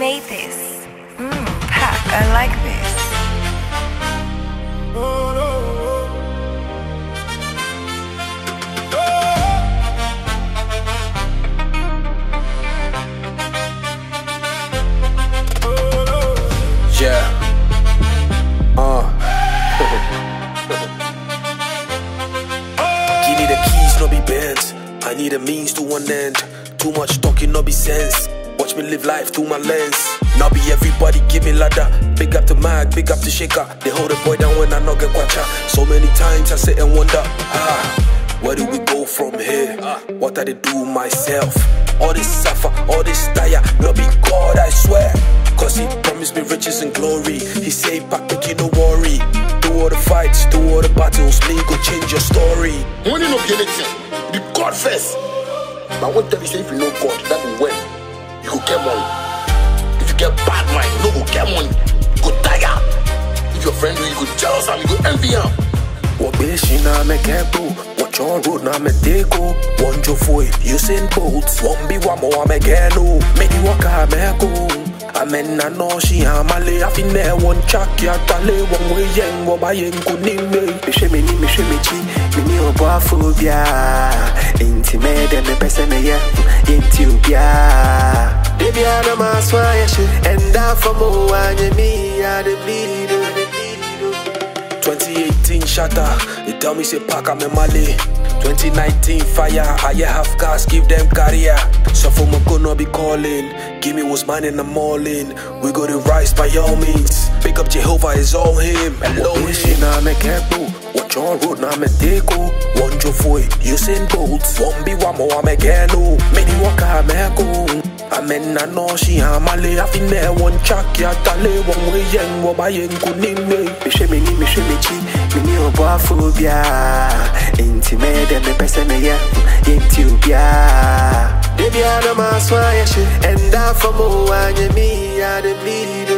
made this? Mmm, Pack, I like this. Yeah. Uh. Give me the keys, no be bent. I need a means to an end. Too much talking, no be sense. Watch me live life through my lens. Now be everybody give me ladder. Big up to Mag, big up to Shaker. They hold a boy down when I not get quacha. So many times I sit and wonder, ah, where do we go from here? What I they do myself? All this suffer, all this tire, no be God, I swear. Cause he promised me riches and glory. He say, back, you no worry. Do all the fights, do all the battles, me go change your story. Money no be anything. Be God first. But I won't tell you say if you know God, that will when you go get money. If you get bad mind, you no go get money. You go tire. If your friend do, you go jealous and you go envy him. Wabishi na mekebo Watch on road na medeko One jo foi Usain Bolt One be one more amegeno Many waka meko Amen na no shi amale Afine one chak ya tale One way yen Waba yen kunime mehwɛ m'ani mehwɛ m'akyi mene ɔboafo biaa enti mɛyɛ dɛ mepɛ sɛ meyɛ yɛnti obiaa da biaa na maaso ayɛ hye ɛnda fa mo anyɛ me a de bleed oh, de bleed oh. 2018 shatter They tell me say pack I'm in Mali 2019 fire I yeah half gas give them career So for my gonna be calling Give me what's mine and I'm all in We go to rise by all means Pick up Jehovah is all him Hello Wabishi him na mekebo Watch on road na medeko One jo foi Usain Bolt One be one more amegeno Many waka meko Amen na no shi amale Afine one chak ya tale One way yen Waba yen kunime mehwɛ m'ani mehwɛ m'akyi mene ɔboafo biaa enti mɛyɛ dɛ mepɛ sɛ meyɛ yɛnti obiaa da biaa na maaso ayɛ hye ɛnda fa mo anyɛ me a de bleed